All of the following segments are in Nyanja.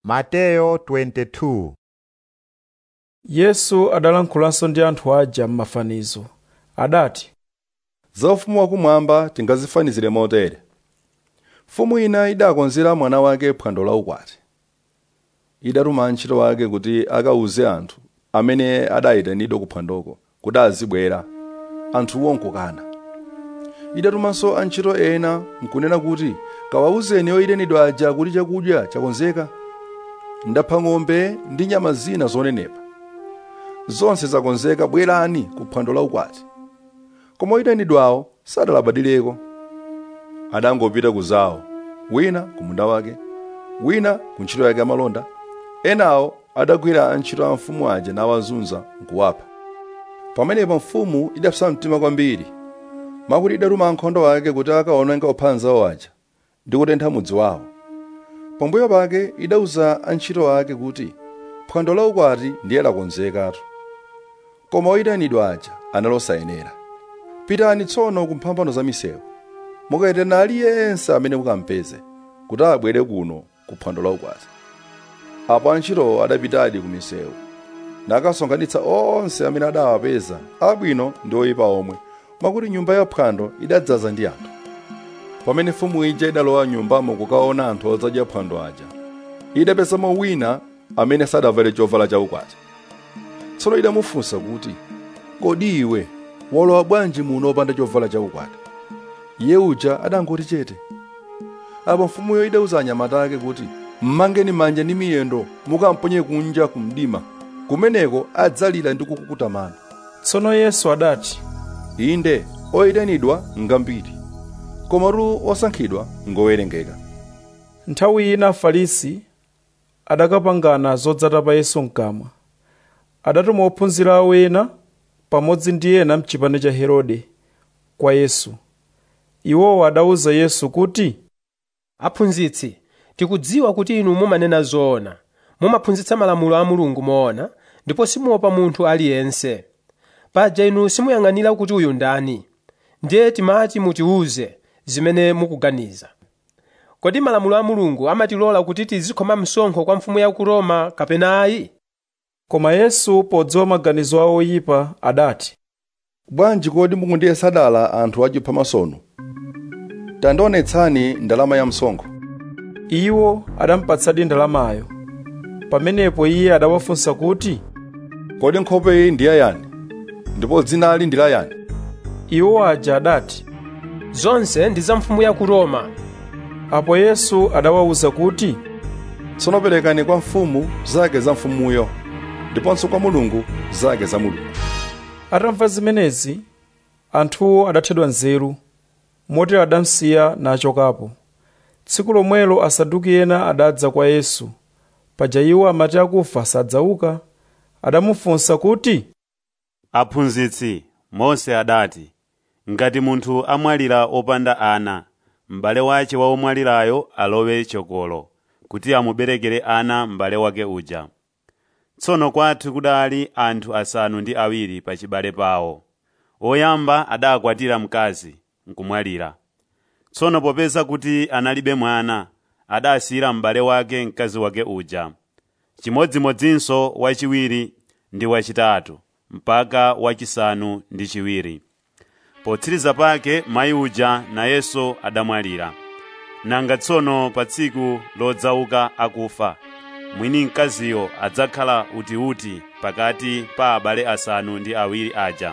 Mateyo 22 yesu adalankhulanso ndi anthu aja m'mafanizo adati za ufumu wakumwamba tingazifanizire motere mfumu ina idakonzera mwana wake phwando la ukwati idatuma antchito ake kuti akawuze anthu amene adayitanidwa ku phwandoko kuti azibwera anthuwo nkukana idatumanso antchito ena nkunena kuti kawawuzeni oyitanidwa aja kuti chakudya chakonzeka ndapha ng'ombe ndi nyama zina zonenepa zonse zakonzeka bwerani ku phwando la ukwati koma oyitanidwawo sadalabadireko adangopita kuzawo wina ku munda wake wina ku ntchito yake yamalonda enawo adagwira antchito a mfumu aja nawazunza nkuwapha pamenepo mfumu idapsa mtima kwambiri mwakuti idatuma ankhondo ake kuti akaononga opha anzawo aja ndi kutentha mudzi wawo pambuyo pake idauza antchito ake kuti phwando la ukwati ndiye lakonzekatu koma oyitanidwa aja analosayenera pitani tsono ku mphambano za misewu mukayitana aliyense amene mukampeze kuti abwere kuno ku phwando la ukwati apo antchitowo adapitadi ku misewu nakasonkhanitsa onse amene adawapeza abwino ndi oyipa omwe mwakuti nyumba ya phwando idadzaza ndi anthu pamene mfumu ija idalowa nyumbamo kukaona anthu odzadya phwando aja idapezamo wina amene sadavale chovala chaukwati tsono idamufunsa kuti kodi iwe walowa bwanji muno opanda chovala chaukwati iye uja adangoti chete apo mfumuyo idauza anyamata ake kuti mmangeni manja ndi miyendo mukamponye kunja ku mdima kumeneko adzalira ndi kukukuta mano tsono yesu adati inde oyitanidwa ngambiri komatu osankhidwa ngowerengeka nthawi ina afarisi adakapangana zodzata pa yesu mkamwa adatuma ophunzira awo ena pamodzi ndi ena mchipani cha herode kwa yesu iwowo adawuza yesu kuti aphunzitsi tikudziwa kuti inu mumanena zoona mumaphunzitsa malamulo a mulungu moona ndipo simuopa munthu aliyense paja inu simuyang'anira kuti uyu ndani ndiye timati mutiwuze zimene mukuganiza kodi malamulo a mulungu amatilola kuti tizikhoma msonkho kwa mfumu ya ku roma kapena ayi koma yesu podziwa maganizo awo oyipa adati bwanji kodi mukundiyesa dala anthu achipha masono tandionetsani ndalama ya msonkho iwo adamupatsadi ndalamayo pamenepo iye adawafunsa kuti kodi nkhope iyi ndi yayani ndipo dzina ali ndi la yani iwo aja adati zonse ndi za mfumu ya ku roma apo yesu adawawuza kuti tsono perekani kwa mfumu zake za mfumuyo ndiponso kwa mulungu zake za mulungu atamva zimenezi anthuwo adathedwa nzeru motero adamsiya nachokapo tsiku lomwelo asaduki ena adadza kwa yesu paja iwo amati akufa sadzauka adamufunsa kuti aphunzitsi mose adati ngati munthu amwalira opanda ana m'bale wace wa omwalirayo alowe chokolo kuti amuberekere ana m'bale wake uja tsono kwathu kudali anthu asanu ndi awiri pa chibale pawo oyamba adakwatira mkazi nkumwalira tsono popeza kuti analibe mwana adasiyira m'bale wake mkazi wake uja chimodzimodzinso wachiwiri ndi wachitatu mpaka wachisanu ndi chiwiri potsiriza pake mayi uja nayenso adamwalira nanga tsono pa tsiku lodzauka akufa mwini mkaziyo adzakhala utiuti pakati pa abale asanu ndi awiri aja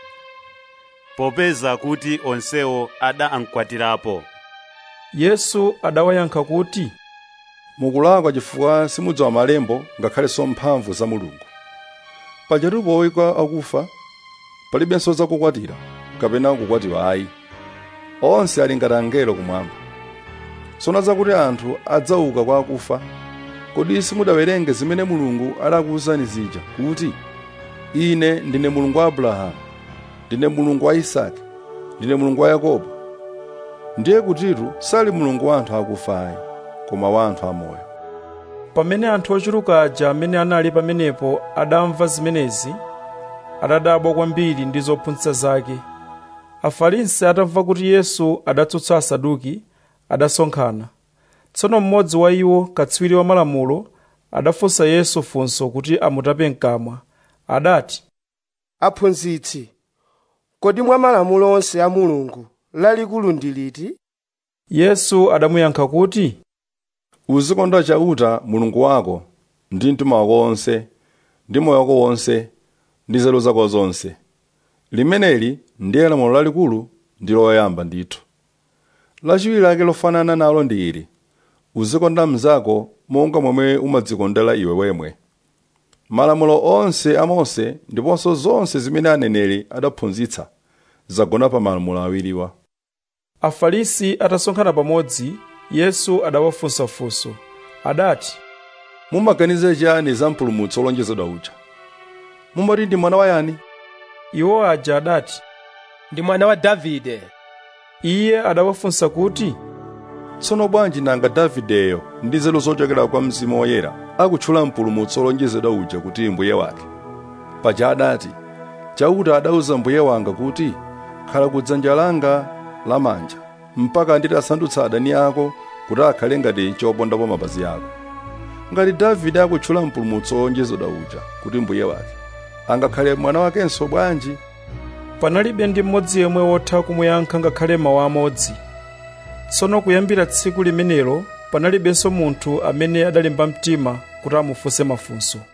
popeza kuti onsewo adamkwatirapo yesu adawayankha kuti mukulakwa chifukwa simudziwa malembo ngakhalenso mphamvu za mulungu pajatu powika akufa palibenso zakukwatira kapena kukwatiwa ayi onse ali ngati angelo kumwamba tsono zakuti anthu adzauka kwa akufa kodi simudawerenge zimene mulungu adakuwuzani zija kuti ine ndine mulungu wa abrahamu ndine mulungu wa isake ndine mulungu wa yakobo ndiye kutitu sali mulungu wa anthu akufa ayi koma wa anthu amoyo pamene anthu ochuluka aja amene anali pamenepo adamva zimenezi adadabwa kwambiri ndi zophunzitsa zake afarisi atamva kuti yesu adatsutsa asaduki adasonkhana tsono mmodzi wa iwo katswiri wa malamulo adafunsa yesu funso kuti amutape mkamwa adati aphunzitsi kodi mwa malamulo onse a mulungu lalikulu ndi liti yesu adamuyankha kuti uzikonda chauta mulungu wako ndi mtima wako wonse ndi moyo wako wonse ndi nzeru zako zonse limeneli ndiye lamulo lalikulu ndi loyamba ndithu lachiwiri lake lofanana nalo ndi ili uzikonda mnzako monga momwe umadzikondera iwe wemwe malamulo onse a mose ndiponso zonse zimene aneneri adaphunzitsa zagona pa malamulo awiriwa afarisi atasonkhana pamodzi yesu adawafunsa funso adati mumaganiza chiyani za mpulumutsi wolonjezedwa uja mumati ndi mwana wa yani iwo aja adati ndi mwana wa davide iye adawafunsa kuti tsono bwanji nanga davideyo ndi nzeru zochokera kwa mzimu woyera akutchula mpulumutsi wolonjezedwa uja kuti mbuye wake paja adati chauta adauza mbuye wanga kuti khala kudzanja langa lamanja mpaka nditasandutsa adani ako kuti akhale ngati chopondapo mapazi ako ngati davide akutchula mpulumutsi wolonjezedwa uja kuti mbuye wake angakhale mwana wakenso bwanji panalibe ndi mmodzi yemwe wotha kumuyankha ngakhale mawu amodzi tsono kuyambira tsiku limenelo panalibenso munthu amene adalimba mtima kuti amufunse mafunso